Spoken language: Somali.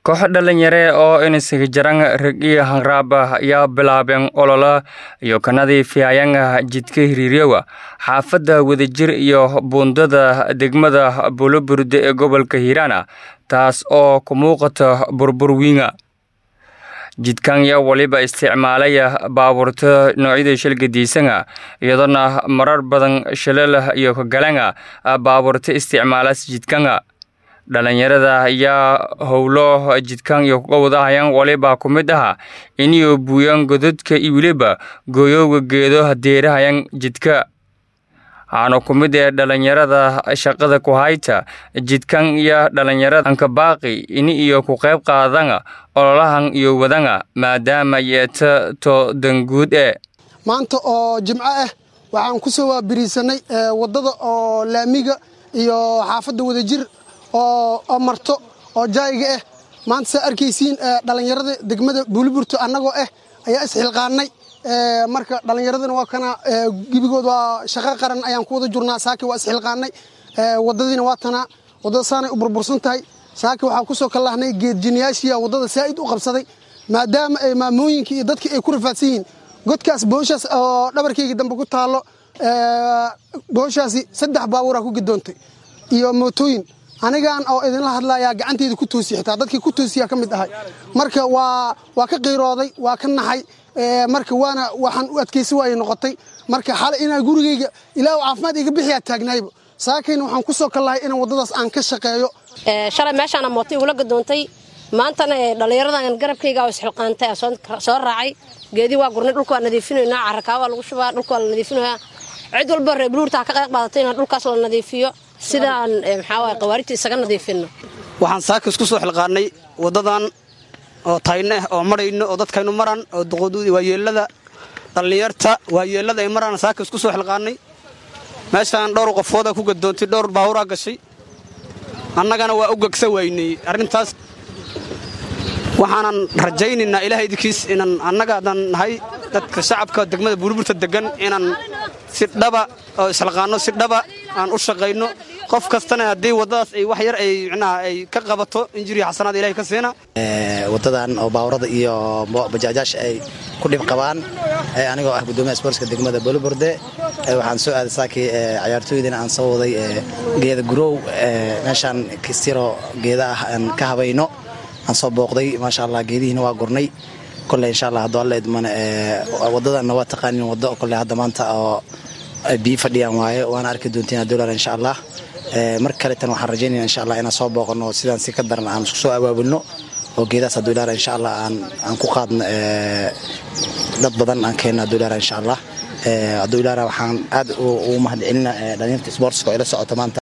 koox dhalinyare oo inisiga jaran rag iyo hanraab ayaa bilaabeen olola iyo ka nadiifiyayaan jidka hiriiryowa xaafadda wadajir iyo buundada degmada buloburde ee gobolka hiiraana taas oo ku muuqata burbur wiinga jidkan yaa waliba isticmaalaya baabuurta noocyada shilgadiisanga iyadoona marar badan shilal iyo kagalanga baabuurta isticmaalaas jidkanga dhalinyarada ayaa howlo jidkan iyo kuga wadahayaan waliba ku mid aha iniyo buuyaan gododka iyo weliba gooyowga geedo hadeerahayan jidka waxaana ku mid ee dhalinyarada shaqada ku hayta jidkan iyo dhalinyarada anka baaqi ini iyo ku qayb qaadanga ololahan iyo wadanga maadaama yeeta to danguud ee maanta oo jimco ah waxaan ku soo waabiriisanay waddada oo laamiga iyo xaafadda wadajir oo marto oo jaayiga ah maanta saa arkaysiin dhallinyarada degmada buuliburto annagoo ah ayaa isxilqaannay marka dhallinyaradana waa kana gebigood waa shaqo qaran ayaan ku wada jurnaa saaki waa isxilqaannay waddadiina waa tanaa waddada saanay u burbursan tahay saaki waxaa ku soo kallahnay geedjinayaashiya waddada saa'id u qabsaday maadaama ay maamooyinkii iyo dadkii ay ku rafaadsan yihiin godkaas booshaas oo dhabarkaygii dambe ku taallo booshaasi saddex baabuuraa ku gidoontay iyo mootooyin anigaan oo idinla hadlayaa gacanteyda ku toosiya xitaa dadkii ku toosiyaa ka mid ahay marka waa waa ka qiirooday waa ka naxay marka waana waxaan u adkaysi waayay noqotay marka xale inaa gurigayga ilaa caafimaad iga bixiyaa taagnaayba saakayna waxaan ku soo kallahay inaan waddadaas aan ka shaqeeyo shalay meeshaana moota igula gadoontay maantana dhallinyaradan garabkayga oo isxilqaantay soo raacay geedii waa gurnay dhulka waa nadiifinaynaa carrakaa waa lagu shubaa dhulka waa la nadiifinayaa cid walba reer buluurtaa ka qayb qaadatay inaan dhulkaas la nadiifiyo sidaan maxaa qawaarijta isaga nadiifinno waxaan saakis ku soo xilqaannay waddadan oo tayno ah oo marayno oo dadkaynu maran oo waayeellada dhallinyarta waayeellada ay maraan saakis ku soo xilqaannay meeshaan dhowr qofooda ku gadoontay dhowr baahuraa gashay annagana waa u gegsa waynay arrintaas waxaanan rajaynaynaa ilaah idinkiis inaan annaga haddaan nahay dadka shacabka degmada buurburta degan inaan si dhaba oo isxilqaanno si dhaba aan u shaqayno qof kastana haddii waddadaas ay wax yar ay micnaha ay ka qabato injiriya xasanaad ilahay ka siina waddadan oo baawrada iyo bajaajaasha ay ku dhib qabaan anigoo ah guddoomiyaha sportska degmada boloborde waxaan soo aaday saakii cayaartooydina aan soo waday geeda gurow meeshaan kistiro geeda ah aan ka habayno aan soo booqday maasha allah geedihiina waa gurnay kole insha allah hadduu alla idmane waddadanna waa taqaanin waddo kole hadda maanta oo biyi fadhiyaan waaye waana arki doontiin dolar insha allah mar kaletan waxaan rajaynaya insha allah inaan soo booqano sidaan si ka daran aan isku soo abaabulno oo geedahaas haduulaar insha allah aan ku qaadno dad badan aan keenno haduulaar insha allah haduulaara waxaan aad ugu mahad celina dhalinyarta sportska oo ila socota maanta